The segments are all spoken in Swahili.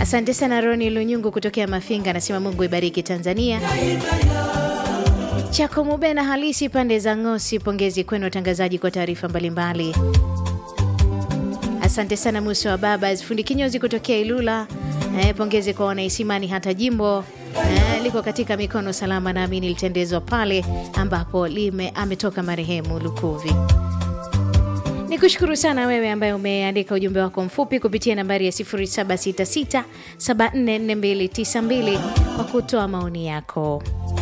Asante sana Roni Lunyungu kutokea Mafinga, anasema Mungu ibariki Tanzania. Chako Mubena halisi pande za Ngosi, pongezi kwenu watangazaji kwa taarifa mbalimbali. Asante sana Musa wa Babas fundi kinyozi kutokea Ilula. Eh, pongezi kwa wanaisimani hata jimbo eh, liko katika mikono salama, naamini litendezwa pale ambapo lime ametoka marehemu Lukuvi. Ni kushukuru sana wewe ambaye umeandika ujumbe wako mfupi kupitia nambari ya 0766744292 kwa kutoa maoni yako.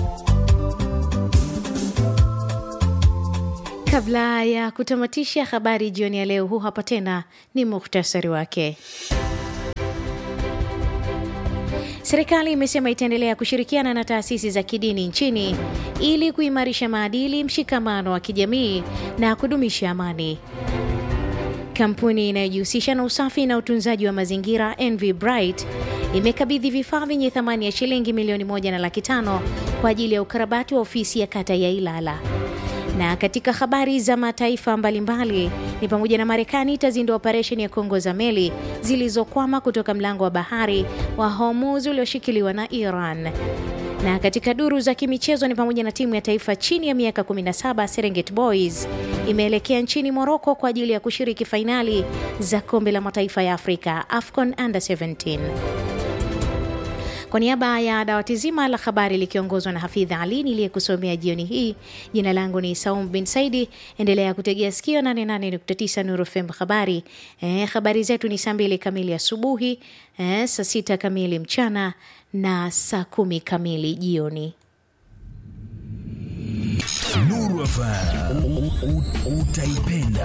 Kabla ya kutamatisha habari jioni ya leo, huu hapa tena ni muhtasari wake. Serikali imesema itaendelea kushirikiana na taasisi za kidini nchini ili kuimarisha maadili, mshikamano wa kijamii na kudumisha amani. Kampuni inayojihusisha na usafi na utunzaji wa mazingira NV Bright imekabidhi vifaa vyenye thamani ya shilingi milioni moja na laki tano kwa ajili ya ukarabati wa ofisi ya kata ya Ilala. Na katika habari za mataifa mbalimbali ni pamoja na Marekani itazindua operesheni ya kuongoza meli zilizokwama kutoka mlango wa bahari wa Hormuz ulioshikiliwa na Iran. Na katika duru za kimichezo ni pamoja na timu ya taifa chini ya miaka 17 Serengeti Boys imeelekea nchini Moroko kwa ajili ya kushiriki fainali za kombe la mataifa ya Afrika AFCON Under 17. Kwa niaba ya dawati zima la habari likiongozwa na Hafidha Ali niliyekusomea jioni hii, jina langu ni Saum bin Saidi. Endelea kutegea sikio 88.9 Nuru FM habari. Eh, habari zetu ni saa mbili kamili asubuhi, eh, saa sita kamili mchana na saa kumi kamili jioni. Nuru FM utaipenda.